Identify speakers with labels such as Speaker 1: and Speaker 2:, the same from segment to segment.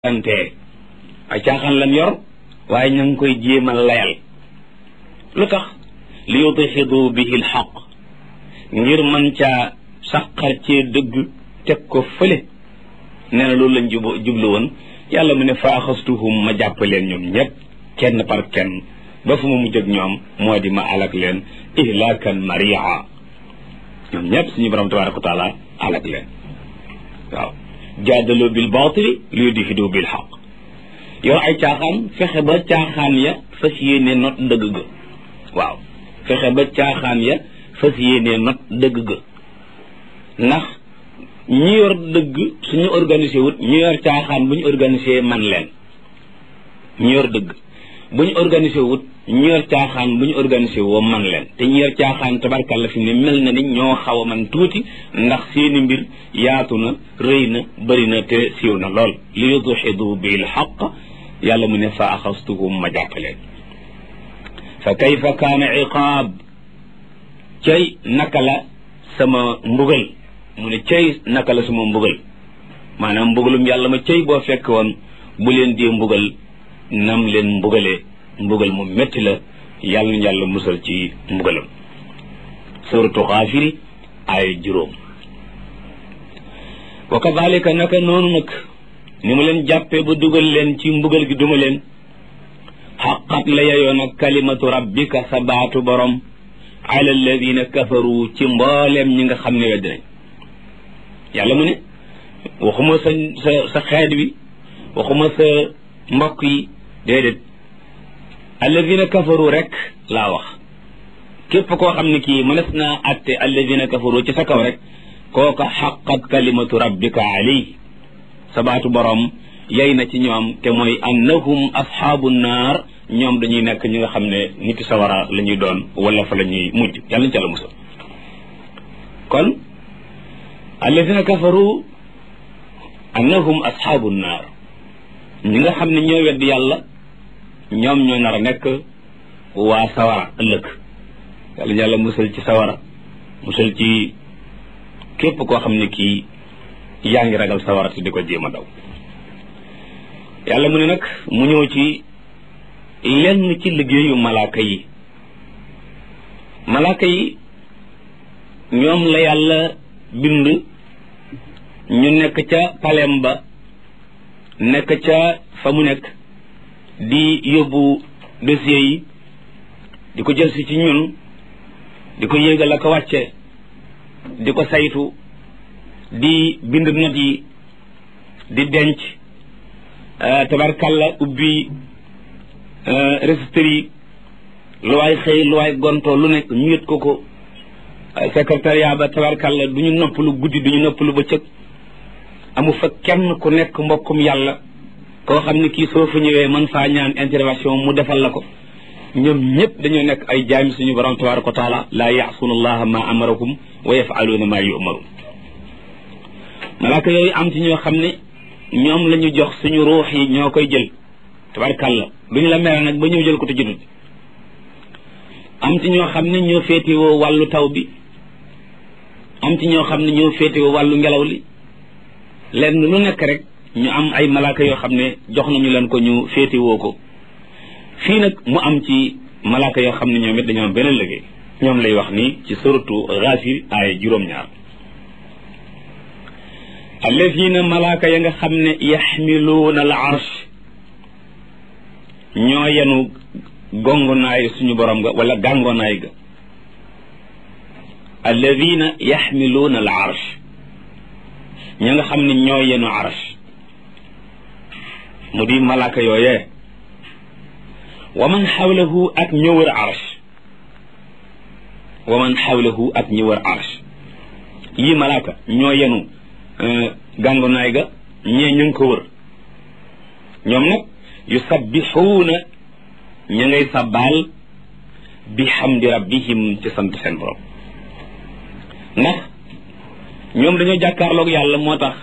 Speaker 1: ante ay caaxaan lan yor waaye ña ngi koy jéemal layal lu tax li yudxidu bihi lxaq ngir man caa saqar cee dëgg teg ko fële nee na loolu lañ jub jublu woon yàlla mu ne fa axastuhum ma jàpp leen ñoom ñëpp kenn par kenn ba fu ma mujj ak ñoom moo di ma alak leen ihlaakan maria ñoom ñëpp suñu borom tabaraka wa taala alak leen waaw jaadaloo bil baatili li yudxidu bil xaq yow ay caaxaan fexe ba caaxaan ya fas yéene not dëgg ga waaw fexe ba caaxaan ya fas yéene not dëgg ga ndax ñi yor dëgg suñu organisé wut ñu yor caaxaan bu ñu organisé man leen ñu yor dëgg bu ñu organisé wut ñu yor caaxaan bu ñu organisé woo man leen te ñu yor caaxaan tabarkàlla fi ne mel na ni ñoo xaw a man tuuti ndax seeni mbir yaatu na rëy na bëri na te siiw na lool li yudxidu bil xaq yàlla mu ne fa axastuhum ma jàppaleen fa kayfa kaana iqaab cay naka la sama mbugal mu ne cay naka la sama mbugal maanaam mbugalum yàlla ma cay boo fekk woon bu leen dee mbugal nam leen mbugalee mbugal mu métti la yàlla na yàlla musal ci mbugalam suratu xaafiri ay juróom wa kadalika naka noonu nag ni mu leen jàppee ba dugal leen ci mbugal gi duma leen xaqat la yeyoo nag kalimatu rabbika sa baatu borom ala alladina kafaru ci mbooleem ñi nga xam ne wedd nañ yàlla mu ne waxuma sa sa sa xeet wi waxuma sa mbokk yi déedéet alladina kafaru rek laa wax képp koo xam ne kii mënees naa atte alladina kafaru ci sa kaw rek kooka xaqat kalimatu rabbika alayhi sabaatu borom yey na ci ñoom te mooy annahum asxaabu naar ñoom dañuy nekk ñi nga xam ne niti sawara la ñuy doon wala fa la ñuy mujj yàlla ñu ca la musal kon alladina kafaru annahum asxaabu naar ñi nga xam ne ñoo wedd yàlla ñoom ñoo nar a nekk waa sawara ëllëg yàlla yàlla musal ci sawara musal ci képp koo xam ne kii yaa ngi ragal sawara te di ko jéem a daw yàlla mu ne nag mu ñëw ci lenn ci liggéeyu malaaka yi malaaka yi ñoom la yàlla bind ñu nekk ca palem ba nekk ca fa mu nekk di yóbbu dossier yi di ko jël si ci ñun di ko yéegal ak a wàcce di ko saytu di bind not yi di denc tabarkalla ubbi registre yi lu waay xëy lu waay gontoo lu nekk ñu yët ko ko secrétariat ba tabarkalla du ñu noppalu guddi du ñu noppalu bëccëg amu fa kenn ku nekk mbokkum yàlla koo xam ne kii soo fa ñëwee man faa ñaan intervention mu defal la ko ñoom ñëpp dañoo nekk ay jaami suñu borom tabaraka wa taala laa yaasuuna allaha ma amarakum wa yafaluuna ma yumaruun malaaka yooyu am ci ñoo xam ne ñoom la ñu jox suñu ruux yi ñoo koy jël tabarkàlla duñu la mere nag ba ñëw jël ko te jotut am ci ñoo xam ne ñoo féetewoo wàllu taw bi am ci ñoo xam ne ñoo féetewoo wàllu ngelaw li lenn lu nekk rek ñu am ay malaaka yoo xam ne jox nañu leen ko ñu féetewoo ko fii nag mu am ci malaaka yoo xam ne ñoom it dañoo am beneen liggéey ñoom lay wax nii ci suratu Gaafir ay juróom-ñaar allazina malaaka ya nga xam ne yaxmiluuna al arsh ñoo yenu gongonaay suñu borom ga wala gàngonaay ga allazina yaxmiluuna al arsh ña nga xam ne ñoo yenu arsh mu di malaaka yooyee wa man xawlahu ak ñë wër arsh wa man xawlahu ak ñë wër arsh yii malaaka ñoo yenu gàngonaay ga ñee ñu ngi ko wër ñoom nag yusabbixuuna ña ngay sabbaal bi xamdi rabbihim ci sant seen borom ndax ñoom dañoo jàkkaarloog yàlla moo tax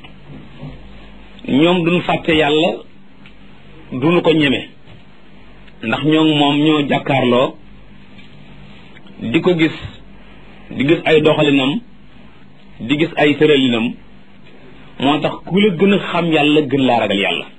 Speaker 1: ñoom duñ fàtte yàlla duñu ko ñeme ndax ñoom moom ñoo jàkkaarloo di ko gis di gis ay doxalinam di gis ay tëralinam moo tax ku la gën a xam yàlla gën laa ragal yàlla